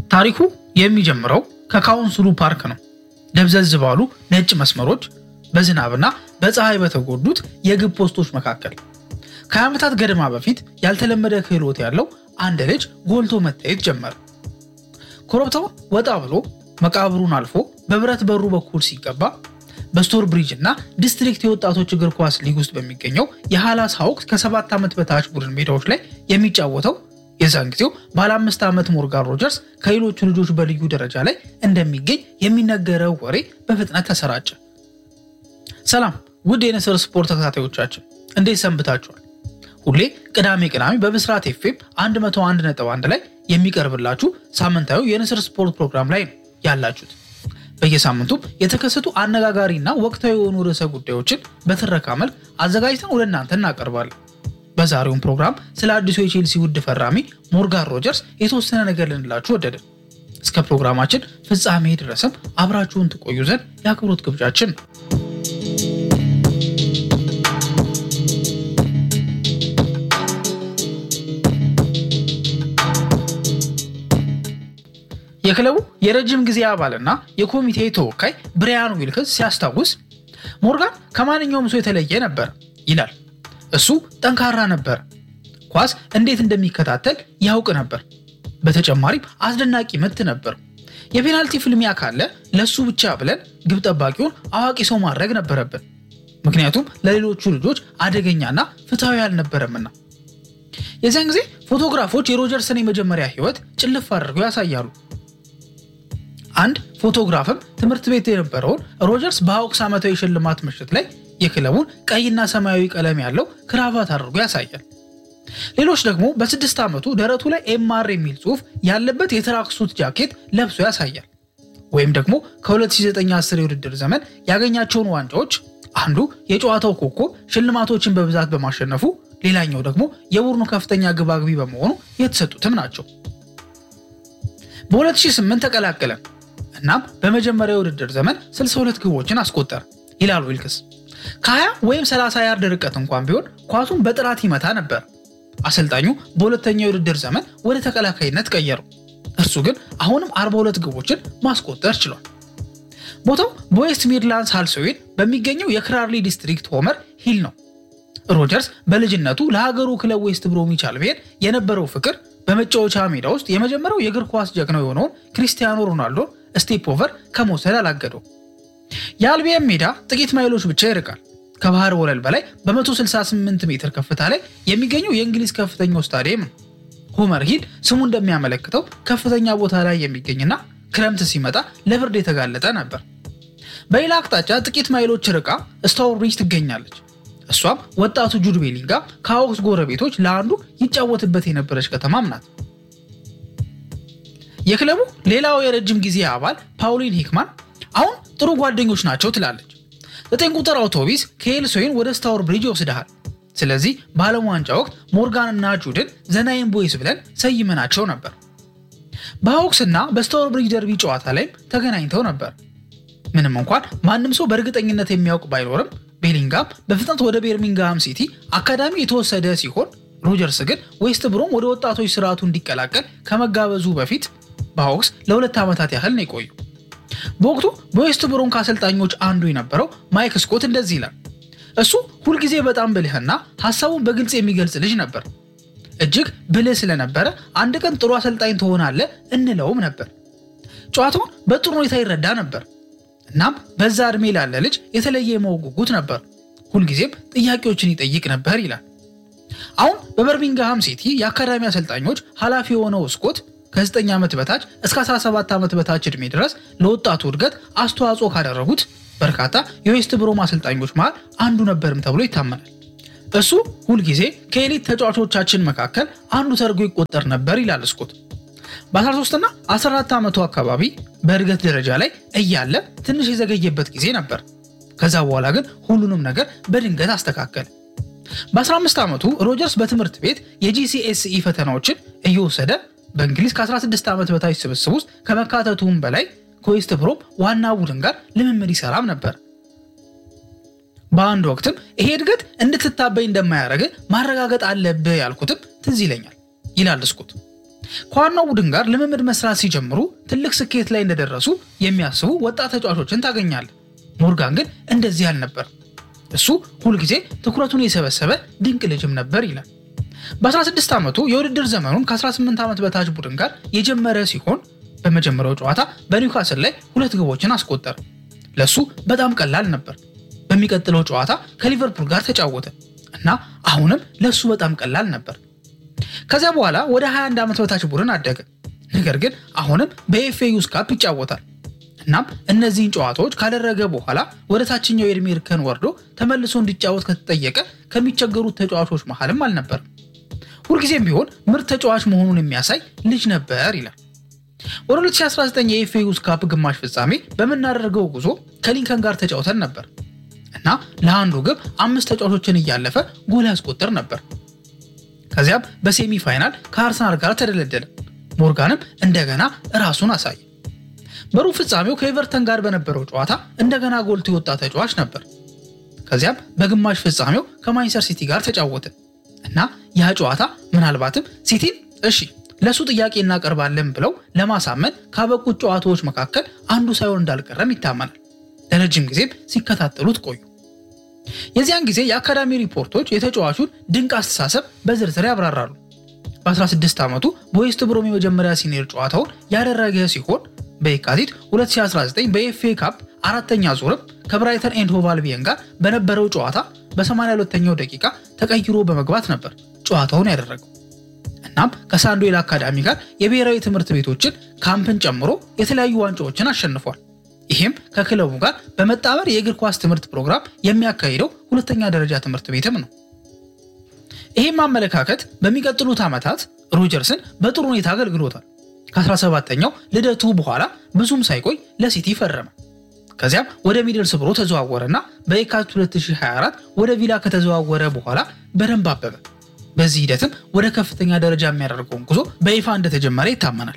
ታሪኩ የሚጀምረው ከካውንስሉ ፓርክ ነው። ደብዘዝ ባሉ ነጭ መስመሮች በዝናብና በፀሐይ በተጎዱት የግብ ፖስቶች መካከል ከዓመታት ገደማ በፊት ያልተለመደ ክህሎት ያለው አንድ ልጅ ጎልቶ መታየት ጀመረ። ኮረብታውን ወጣ ብሎ መቃብሩን አልፎ በብረት በሩ በኩል ሲገባ በስቶር ብሪጅ እና ዲስትሪክት የወጣቶች እግር ኳስ ሊግ ውስጥ በሚገኘው የሃላስ ሀውክስ ከሰባት ዓመት በታች ቡድን ሜዳዎች ላይ የሚጫወተው የዛን ጊዜው ባለ አምስት ዓመት ሞርጋን ሮጀርስ ከሌሎቹ ልጆች በልዩ ደረጃ ላይ እንደሚገኝ የሚነገረው ወሬ በፍጥነት ተሰራጨ። ሰላም ውድ የንስር ስፖርት ተከታታዮቻችን እንዴት ሰንብታችኋል? ሁሌ ቅዳሜ ቅዳሜ በብስራት ኤፍኤም 101.1 ላይ የሚቀርብላችሁ ሳምንታዊ የንስር ስፖርት ፕሮግራም ላይ ነው ያላችሁት። በየሳምንቱም የተከሰቱ አነጋጋሪና ወቅታዊ የሆኑ ርዕሰ ጉዳዮችን በትረካ መልክ አዘጋጅተን ወደ እናንተ እናቀርባለን። በዛሬውም ፕሮግራም ስለ አዲሱ የቼልሲ ውድ ፈራሚ ሞርጋን ሮጀርስ የተወሰነ ነገር ልንላችሁ ወደድን። እስከ ፕሮግራማችን ፍጻሜ ድረስም አብራችሁን ትቆዩ ዘንድ የአክብሮት ግብዣችን ነው። የክለቡ የረጅም ጊዜ አባልና የኮሚቴ ተወካይ ብሪያን ዊልክስ ሲያስታውስ ሞርጋን ከማንኛውም ሰው የተለየ ነበር ይላል። እሱ ጠንካራ ነበር። ኳስ እንዴት እንደሚከታተል ያውቅ ነበር። በተጨማሪም አስደናቂ ምት ነበር። የፔናልቲ ፍልሚያ ካለ ለሱ ብቻ ብለን ግብ ጠባቂውን አዋቂ ሰው ማድረግ ነበረብን፣ ምክንያቱም ለሌሎቹ ልጆች አደገኛና ፍትሐዊ አልነበረምና። የዚያን ጊዜ ፎቶግራፎች የሮጀርስን የመጀመሪያ ሕይወት ጭልፍ አድርገው ያሳያሉ። አንድ ፎቶግራፍም ትምህርት ቤት የነበረውን ሮጀርስ በሀውክስ ዓመታዊ ሽልማት ምሽት ላይ የክለቡን ቀይና ሰማያዊ ቀለም ያለው ክራቫት አድርጎ ያሳያል። ሌሎች ደግሞ በስድስት ዓመቱ ደረቱ ላይ ኤምአር የሚል ጽሑፍ ያለበት የትራክሱት ጃኬት ለብሶ ያሳያል። ወይም ደግሞ ከ2009/10 የውድድር ዘመን ያገኛቸውን ዋንጫዎች አንዱ የጨዋታው ኮከብ ሽልማቶችን በብዛት በማሸነፉ ሌላኛው ደግሞ የቡድኑ ከፍተኛ ግብ አግቢ በመሆኑ የተሰጡትም ናቸው። በ2008 ተቀላቀለን። እናም በመጀመሪያ የውድድር ዘመን 62 ግቦችን አስቆጠረ ይላል ዊልክስ። ከ20 ወይም 30 ያርድ ርቀት እንኳን ቢሆን ኳሱን በጥራት ይመታ ነበር። አሰልጣኙ በሁለተኛው የውድድር ዘመን ወደ ተከላካይነት ቀየረው። እርሱ ግን አሁንም 42 ግቦችን ማስቆጠር ችሏል። ቦታው በዌስት ሚድላንድስ ሃልሶዌን በሚገኘው የክራርሊ ዲስትሪክት ሆመር ሂል ነው። ሮጀርስ በልጅነቱ ለሀገሩ ክለብ ዌስት ብሮሚች አልቢዮን የነበረው ፍቅር በመጫወቻ ሜዳ ውስጥ የመጀመሪያው የእግር ኳስ ጀግናው የሆነውን ክሪስቲያኖ ሮናልዶን ስቴፕ ኦቨር ከመውሰድ አላገደው። የአልቢየን ሜዳ ጥቂት ማይሎች ብቻ ይርቃል። ከባህር ወለል በላይ በ168 ሜትር ከፍታ ላይ የሚገኘው የእንግሊዝ ከፍተኛው ስታዲየም ነው። ሆመር ሂል ስሙ እንደሚያመለክተው ከፍተኛ ቦታ ላይ የሚገኝና ክረምት ሲመጣ ለብርድ የተጋለጠ ነበር። በሌላ አቅጣጫ ጥቂት ማይሎች ርቃ ስታውር ብሪጅ ትገኛለች። እሷም ወጣቱ ጁድ ቤሊንጋም ከሀውክስ ጎረቤቶች ለአንዱ ይጫወትበት የነበረች ከተማም ናት። የክለቡ ሌላው የረጅም ጊዜ አባል ፓውሊን ሂክማን አሁን ጥሩ ጓደኞች ናቸው ትላለች። ዘጠኝ ቁጥር አውቶቢስ ከኤልሶይን ወደ ስታወር ብሪጅ ይወስድሃል። ስለዚህ በዓለም ዋንጫ ወቅት ሞርጋን እና ጁድን ዘናይን ቦይስ ብለን ሰይመናቸው ነበር። በሀውክስ እና በስታወር ብሪጅ ደርቢ ጨዋታ ላይም ተገናኝተው ነበር። ምንም እንኳን ማንም ሰው በእርግጠኝነት የሚያውቅ ባይኖርም ቤሊንጋም በፍጥነት ወደ ቤርሚንግሃም ሲቲ አካዳሚ የተወሰደ ሲሆን ሮጀርስ ግን ዌስት ብሮም ወደ ወጣቶች ስርዓቱ እንዲቀላቀል ከመጋበዙ በፊት በሀውክስ ለሁለት ዓመታት ያህል ነው የቆዩ። በወቅቱ በዌስት ብሮም ከአሰልጣኞች አንዱ የነበረው ማይክ ስኮት እንደዚህ ይላል። እሱ ሁልጊዜ በጣም ብልህና ሀሳቡን በግልጽ የሚገልጽ ልጅ ነበር። እጅግ ብልህ ስለነበረ አንድ ቀን ጥሩ አሰልጣኝ ትሆናለህ እንለውም ነበር። ጨዋታውን በጥሩ ሁኔታ ይረዳ ነበር። እናም በዛ ዕድሜ ላለ ልጅ የተለየ የማወቅ ጉጉት ነበር። ሁልጊዜም ጥያቄዎችን ይጠይቅ ነበር ይላል። አሁን በበርሚንግሃም ሲቲ የአካዳሚ አሰልጣኞች ኃላፊ የሆነው ስኮት ከ9 ዓመት በታች እስከ 17 ዓመት በታች ዕድሜ ድረስ ለወጣቱ እድገት አስተዋጽኦ ካደረጉት በርካታ የዌስት ብሮም አሰልጣኞች መሃል አንዱ ነበርም ተብሎ ይታመናል። እሱ ሁልጊዜ ከኤሊት ተጫዋቾቻችን መካከል አንዱ ተደርጎ ይቆጠር ነበር ይላል ስኮት። በ13 እና 14 ዓመቱ አካባቢ በእድገት ደረጃ ላይ እያለ ትንሽ የዘገየበት ጊዜ ነበር። ከዛ በኋላ ግን ሁሉንም ነገር በድንገት አስተካከለ። በ15 ዓመቱ ሮጀርስ በትምህርት ቤት የጂሲኤስኢ ፈተናዎችን እየወሰደ በእንግሊዝ ከ16 ዓመት በታች ስብስብ ውስጥ ከመካተቱም በላይ ከዌስት ብሮም ዋና ቡድን ጋር ልምምድ ይሰራም ነበር። በአንድ ወቅትም ይሄ እድገት እንድትታበይ እንደማያደርግ ማረጋገጥ አለብህ ያልኩትም ትዝ ይለኛል ይላል ስኮት። ከዋናው ቡድን ጋር ልምምድ መስራት ሲጀምሩ ትልቅ ስኬት ላይ እንደደረሱ የሚያስቡ ወጣት ተጫዋቾችን ታገኛለህ። ሞርጋን ግን እንደዚህ አልነበር። እሱ ሁልጊዜ ትኩረቱን የሰበሰበ ድንቅ ልጅም ነበር ይላል። በ16 ዓመቱ የውድድር ዘመኑን ከ18 ዓመት በታች ቡድን ጋር የጀመረ ሲሆን በመጀመሪያው ጨዋታ በኒውካስል ላይ ሁለት ግቦችን አስቆጠረ። ለሱ በጣም ቀላል ነበር። በሚቀጥለው ጨዋታ ከሊቨርፑል ጋር ተጫወተ እና አሁንም ለሱ በጣም ቀላል ነበር። ከዚያ በኋላ ወደ 21 ዓመት በታች ቡድን አደገ። ነገር ግን አሁንም በኤፍኤ ዩዝ ካፕ ይጫወታል። እናም እነዚህን ጨዋታዎች ካደረገ በኋላ ወደ ታችኛው የዕድሜ እርከን ወርዶ ተመልሶ እንዲጫወት ከተጠየቀ ከሚቸገሩት ተጫዋቾች መሃልም አልነበርም። ሁልጊዜም ቢሆን ምርጥ ተጫዋች መሆኑን የሚያሳይ ልጅ ነበር ይላል። ወደ 2019 የኤፍኤ ዩዝ ካፕ ግማሽ ፍጻሜ በምናደርገው ጉዞ ከሊንከን ጋር ተጫውተን ነበር እና ለአንዱ ግብ አምስት ተጫዋቾችን እያለፈ ጎል ያስቆጥር ነበር። ከዚያም በሴሚ ፋይናል ከአርሰናል ጋር ተደለደለ። ሞርጋንም እንደገና ራሱን አሳየ። በሩብ ፍጻሜው ከኤቨርተን ጋር በነበረው ጨዋታ እንደገና ጎልቶ የወጣ ተጫዋች ነበር። ከዚያም በግማሽ ፍጻሜው ከማንቸስተር ሲቲ ጋር ተጫወተ እና ያ ጨዋታ ምናልባትም ሲቲን እሺ ለእሱ ጥያቄ እናቀርባለን ብለው ለማሳመን ካበቁት ጨዋታዎች መካከል አንዱ ሳይሆን እንዳልቀረም ይታመናል። ለረጅም ጊዜም ሲከታተሉት ቆዩ። የዚያን ጊዜ የአካዳሚ ሪፖርቶች የተጫዋቹን ድንቅ አስተሳሰብ በዝርዝር ያብራራሉ። በ16 ዓመቱ በዌስት ብሮም የመጀመሪያ ሲኒየር ጨዋታውን ያደረገ ሲሆን በየካቲት 2019 በኤፍኤ ካፕ አራተኛ ዙርም ከብራይተን ኤንድ ሆቭ አልቢየን ጋር በነበረው ጨዋታ በ82ኛው ደቂቃ ተቀይሮ በመግባት ነበር ጨዋታውን ያደረገው። እናም ከሳንዶዌል አካዳሚ ጋር የብሔራዊ ትምህርት ቤቶችን ካምፕን ጨምሮ የተለያዩ ዋንጫዎችን አሸንፏል። ይህም ከክለቡ ጋር በመጣመር የእግር ኳስ ትምህርት ፕሮግራም የሚያካሂደው ሁለተኛ ደረጃ ትምህርት ቤትም ነው። ይህም አመለካከት በሚቀጥሉት ዓመታት ሮጀርስን በጥሩ ሁኔታ አገልግሎታል። ከ17ኛው ልደቱ በኋላ ብዙም ሳይቆይ ለሲቲ ፈረመ። ከዚያም ወደ ሚድልስብሮ ተዘዋወረና በየካቲት 2024 ወደ ቪላ ከተዘዋወረ በኋላ በደንብ አበበ። በዚህ ሂደትም ወደ ከፍተኛ ደረጃ የሚያደርገውን ጉዞ በይፋ እንደተጀመረ ይታመናል።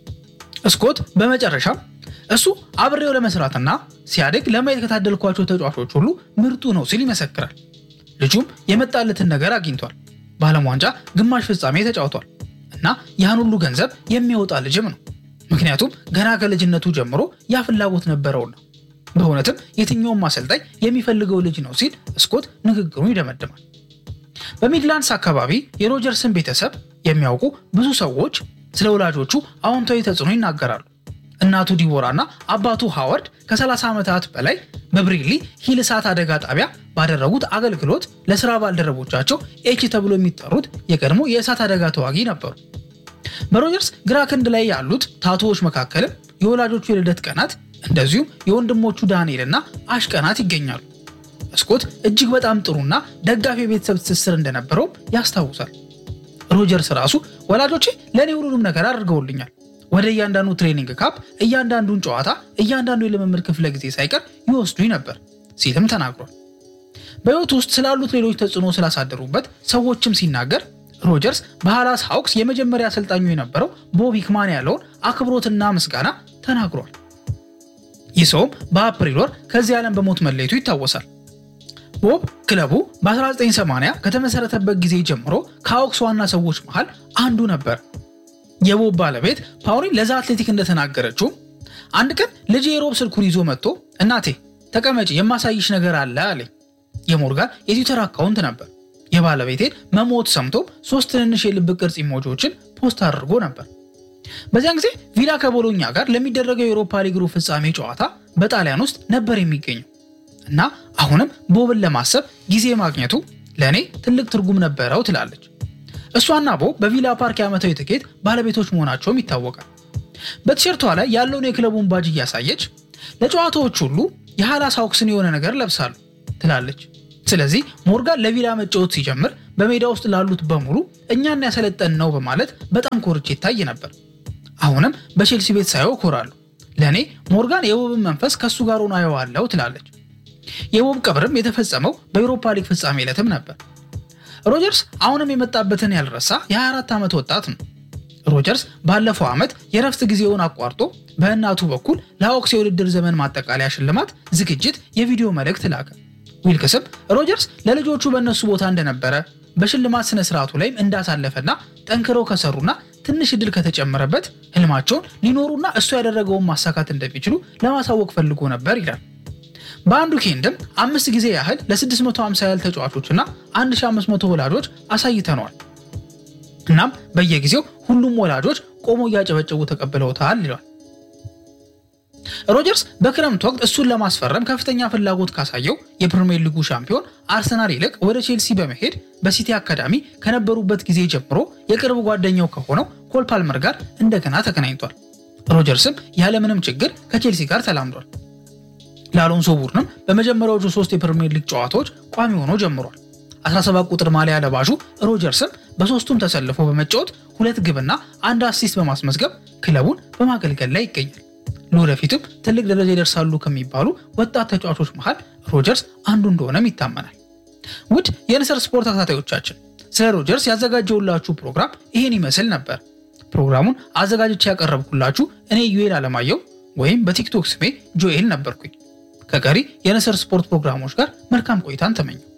ስኮት በመጨረሻም እሱ አብሬው ለመስራትና ሲያድግ ለማየት ከታደልኳቸው ተጫዋቾች ሁሉ ምርጡ ነው ሲል ይመሰክራል። ልጁም የመጣለትን ነገር አግኝቷል። በዓለም ዋንጫ ግማሽ ፍጻሜ ተጫውቷል እና ያን ሁሉ ገንዘብ የሚያወጣ ልጅም ነው። ምክንያቱም ገና ከልጅነቱ ጀምሮ ያ ፍላጎት ነበረውና በእውነትም የትኛውም አሰልጣኝ የሚፈልገው ልጅ ነው ሲል ስኮት ንግግሩን ይደመድማል። በሚድላንድስ አካባቢ የሮጀርስን ቤተሰብ የሚያውቁ ብዙ ሰዎች ስለ ወላጆቹ አዎንታዊ ተጽዕኖ ይናገራሉ። እናቱ ዲቦራ እና አባቱ ሃዋርድ ከ30 ዓመታት በላይ በብሪሊ ሂል እሳት አደጋ ጣቢያ ባደረጉት አገልግሎት ለስራ ባልደረቦቻቸው ኤች ተብሎ የሚጠሩት የቀድሞ የእሳት አደጋ ተዋጊ ነበሩ። በሮጀርስ ግራ ክንድ ላይ ያሉት ታቶዎች መካከልም የወላጆቹ የልደት ቀናት እንደዚሁም የወንድሞቹ ዳንኤል እና አሽ ቀናት ይገኛሉ። ስኮት እጅግ በጣም ጥሩና ደጋፊ የቤተሰብ ትስስር እንደነበረውም ያስታውሳል። ሮጀርስ ራሱ ወላጆቼ ለእኔ ሁሉንም ነገር አድርገውልኛል ወደ እያንዳንዱ ትሬኒንግ ካፕ፣ እያንዳንዱን ጨዋታ፣ እያንዳንዱ የልምምድ ክፍለ ጊዜ ሳይቀር ይወስዱኝ ነበር ሲልም ተናግሯል። በሕይወቱ ውስጥ ስላሉት ሌሎች ተጽዕኖ ስላሳደሩበት ሰዎችም ሲናገር ሮጀርስ በሃላስ ሃውክስ የመጀመሪያ አሰልጣኙ የነበረው ቦብ ሂክማን ያለውን አክብሮትና ምስጋና ተናግሯል። ይህ ሰውም በአፕሪል ወር ከዚህ ዓለም በሞት መለየቱ ይታወሳል። ቦብ ክለቡ በ1980 ከተመሰረተበት ጊዜ ጀምሮ ከሃውክስ ዋና ሰዎች መሃል አንዱ ነበር። የቦብ ባለቤት ፓውሊን ለዛ አትሌቲክ እንደተናገረችው አንድ ቀን ልጄ የሮብ ስልኩን ይዞ መጥቶ እናቴ ተቀመጪ የማሳይሽ ነገር አለ አለኝ። የሞርጋን የትዊተር አካውንት ነበር። የባለቤቴን መሞት ሰምቶ ሶስት ትንንሽ የልብ ቅርጽ ኢሞጂዎችን ፖስት አድርጎ ነበር። በዚያን ጊዜ ቪላ ከቦሎኛ ጋር ለሚደረገው የአውሮፓ ሊግ ሩብ ፍጻሜ ጨዋታ በጣሊያን ውስጥ ነበር የሚገኘው እና አሁንም ቦብን ለማሰብ ጊዜ ማግኘቱ ለእኔ ትልቅ ትርጉም ነበረው ትላለች። እሷና ቦብ በቪላ ፓርክ የዓመታዊ ትኬት ባለቤቶች መሆናቸውም ይታወቃል። በቲሸርቷ ላይ ያለውን የክለቡን ባጅ እያሳየች ለጨዋታዎች ሁሉ የሃላስ ሃውክስን የሆነ ነገር ለብሳሉ ትላለች። ስለዚህ ሞርጋን ለቪላ መጫወት ሲጀምር በሜዳ ውስጥ ላሉት በሙሉ እኛን ያሰለጠን ነው በማለት በጣም ኮርቼ ይታይ ነበር። አሁንም በቼልሲ ቤት ሳየው እኮራለሁ። ለእኔ ሞርጋን የቦብን መንፈስ ከእሱ ጋር ሆኖ አየዋለሁ ትላለች። የቦብ ቀብርም የተፈጸመው በኤውሮፓ ሊግ ፍጻሜ ዕለትም ነበር። ሮጀርስ አሁንም የመጣበትን ያልረሳ የ24 ዓመት ወጣት ነው። ሮጀርስ ባለፈው ዓመት የረፍት ጊዜውን አቋርጦ በእናቱ በኩል ለሃውክስ የውድድር ዘመን ማጠቃለያ ሽልማት ዝግጅት የቪዲዮ መልእክት ላከ። ዊልክስም ሮጀርስ ለልጆቹ በእነሱ ቦታ እንደነበረ በሽልማት ስነ ስርዓቱ ላይም እንዳሳለፈና ጠንክረው ከሰሩና ትንሽ እድል ከተጨመረበት ህልማቸውን ሊኖሩና እሱ ያደረገውን ማሳካት እንደሚችሉ ለማሳወቅ ፈልጎ ነበር ይላል። በአንዱ ኬንድም አምስት ጊዜ ያህል ለ650 ያህል ተጫዋቾችና 1500 ወላጆች አሳይተነዋል። እናም በየጊዜው ሁሉም ወላጆች ቆሞ እያጨበጨቡ ተቀብለውታል ይሏል። ሮጀርስ በክረምት ወቅት እሱን ለማስፈረም ከፍተኛ ፍላጎት ካሳየው የፕሪሚየር ሊጉ ሻምፒዮን አርሰናል ይልቅ ወደ ቼልሲ በመሄድ በሲቲ አካዳሚ ከነበሩበት ጊዜ ጀምሮ የቅርብ ጓደኛው ከሆነው ኮል ፓልመር ጋር እንደገና ተገናኝቷል። ሮጀርስም ያለምንም ችግር ከቼልሲ ጋር ተላምዷል። ለአሎንሶ ቡድንም በመጀመሪያዎቹ ሶስት የፕሪሚየር ሊግ ጨዋታዎች ቋሚ ሆኖ ጀምሯል። 17 ቁጥር ማሊያ ለባሹ ሮጀርስም በሶስቱም ተሰልፎ በመጫወት ሁለት ግብና አንድ አሲስት በማስመዝገብ ክለቡን በማገልገል ላይ ይገኛል። ለወደፊትም ትልቅ ደረጃ ይደርሳሉ ከሚባሉ ወጣት ተጫዋቾች መሃል ሮጀርስ አንዱ እንደሆነም ይታመናል። ውድ የንስር ስፖርት ተከታታዮቻችን ስለ ሮጀርስ ያዘጋጀውላችሁ ፕሮግራም ይህን ይመስል ነበር። ፕሮግራሙን አዘጋጅቼ ያቀረብኩላችሁ እኔ ዩኤል አለማየሁ ወይም በቲክቶክ ስሜ ጆኤል ነበርኩኝ። ከቀሪ የንስር ስፖርት ፕሮግራሞች ጋር መልካም ቆይታን ተመኘው።